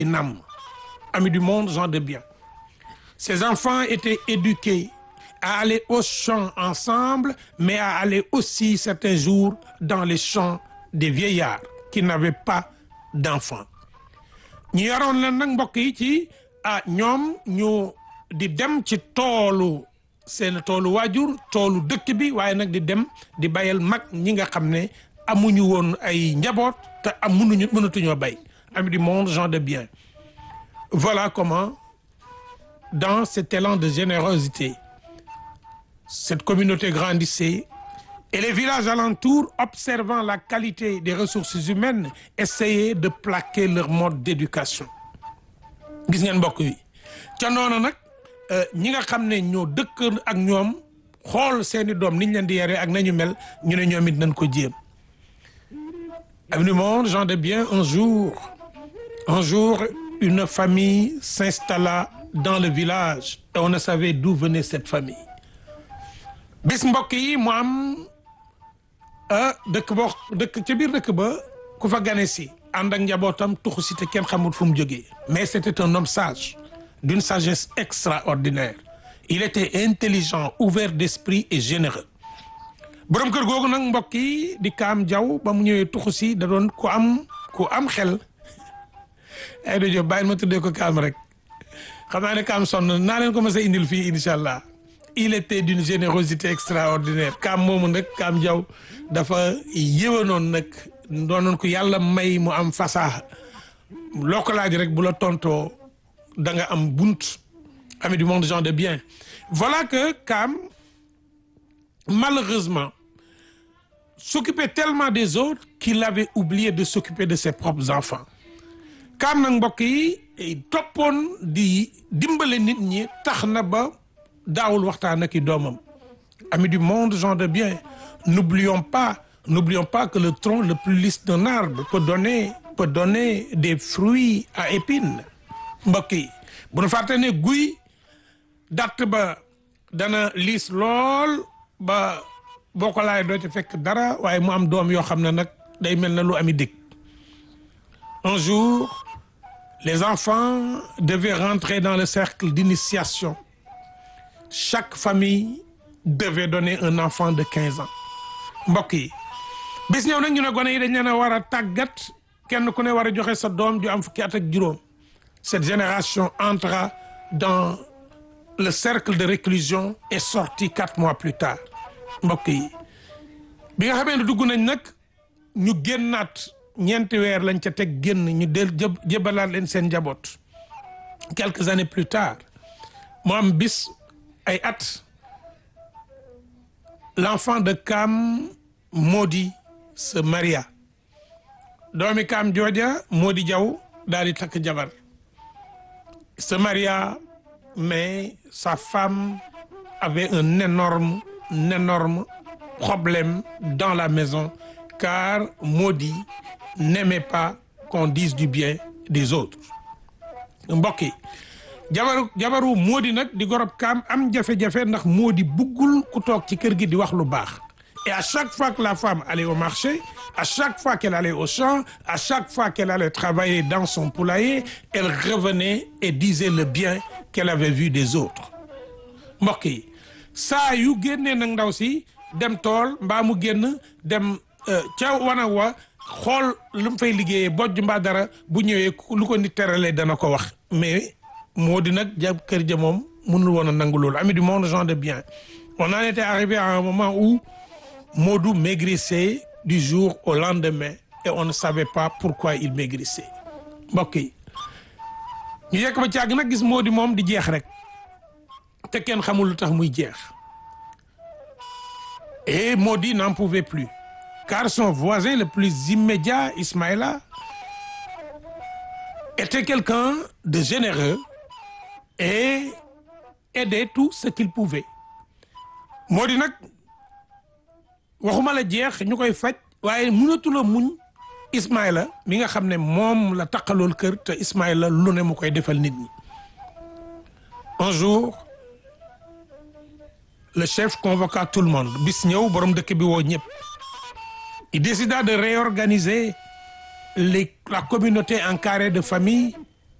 nam amis du monde gens de bien ces enfants étaient éduqués à aller au champ ensemble mais à aller aussi certains jours dans les champs des vieillards qui n'avaient pas d'enfants ñu yaroon leen nag mbokk yi ci ah ñoom ñu di dem ci toolu seen toolu waajur toolu dëkk bi waaye nag di dem di bayal mag ñi nga xam ne amuñu woon ay njaboot te am mënuñu mënatuñoo bay amis du monde gens de bien voilà comment dans cet élan de générosité cette communauté grandissait et les villages alentours observant la qualité des ressources humaines essayaient de plaquer leur mode d'éducation gis ngeen mbokk yi ca noonu nag ñi nga xam ne ñoo dëkk ak ñoom xool seeni doom niñ leen di yaree ak nañu mel ñu ne ñoom it nañ ko jéem amis du monde gens de bien un jour un jour une famille s'installa dans le village et on ne savait d'où venait cette famille bis mbokk yi mu am dëkk boo dëkk ca biir dëkk ba ku fa gane si ànd ak njabootam tuxu si te kenn xamul fu mu jógee mais c'était un homme sage d'une sagesse extraordinaire il était intelligent ouvert d'esprit et généreux borom kër googu nag mbokk yi di kaam jaw ba mu ñëwee tuxu si da doon ku am ku am xel ay da jo bàyyil ma tuddee ko kaam rek xam naa ne kaam sonn naa leen ko mas a indil fii incha allah il était d'une générosité extraordinaire kaam moomu nag kaam jaw dafa yéwanoon nag doonoon ko yàlla may mu am fasaha loo ko laaj rek bu la tontoo da nga am bunt ami du monde gens de bien voilà que kaam malheureusement s'occupait tellement des autres qu'il avait oublié de s'occuper de ses propres enfants kaam nag mbokk yi toppoon di dimbale nit ñi tax na ba daawul waxtaan ak i doomam amis du monde gens de bien n'oublions pas n'oublions pas que le tronc le plus lisse d'un arbre peut donner peut donner des fruits à épines mbokk yi bu nu fàtte ne guy datt ba dana liis lool ba boo ko laay doo ci fekk dara waaye mu am doom yoo xam ne nag day mel na lu ami dëkk un jour les enfants devaient rentrer dans le cercle d'initiation chaque famille devait donner un enfant de quinze ans mbokk yi bis ñëw nag ñu ne gone yi dañ leen a war a tàggat kenn ku ne war a joxe sa doom ju am fukki at ak juróom cette génération entra dans le cercle de réclusion et sortit quatre mois plus tard mbokk yi bi nga xamee ne dugg nañ nag ñu génnaat ñeenti weer lañ ca teg génn ñu del jébalaat leen seen njaboot quelques années plus tard mu am bis ay at l'enfant de Kaam Modi se maria doomi Kaam jooja Modi Jaw daal di takk jabar se maria mais sa femme avait un énorme un énorme problème dans la maison car Modi n'aimait pas qu'on dise du bien des autres mbokk yi jabaru jabaru Modi nag di gorob kaam am jafe-jafe ndax Modi buggul ku toog ci kër gi di wax lu baax et à chaque fois que la femme allait au marché à chaque fois qu'elle allait au champ à chaque fois qu'elle allait travailler dans son poulailler elle revenait et disait le bien qu'elle avait vu des autres mbokk yi saa yu génnee nag ndaw si dem tool mbaa mu génn dem ca wana wa xool lu mu fay liggéeyee bojj mbaa dara bu ñëwee lu ko nit teralee dana ko wax mais moo di nag ja kër ja moom mënul woon a nangu loolu ami du monde gens de bien on en était arrivé à un moment où Modou maigrissait du jour au lendemain et on ne savait pas pourquoi il maigrissait mbokk yi ñu yekk ba càgg nag gis Modou moom di jeex rek te kenn xamul lu tax muy jeex et Modi n'en pouvait plus car son voisin le plus immédiat Ismaïla était quelqu'un de généreux et aidait tout ce qu'il pouvait Modi nag waxuma la jeex ñu koy faj waaye mënatula muñ Ismaïla mi nga xam ne moom la taqalool kër te Ismaïla lu ne mu koy defal nit ñi un jour le chef convoqua tout le monde bis ñëw borom dëkk bi woo ñëpp il décida de réorganiser les la communauté en carré de famille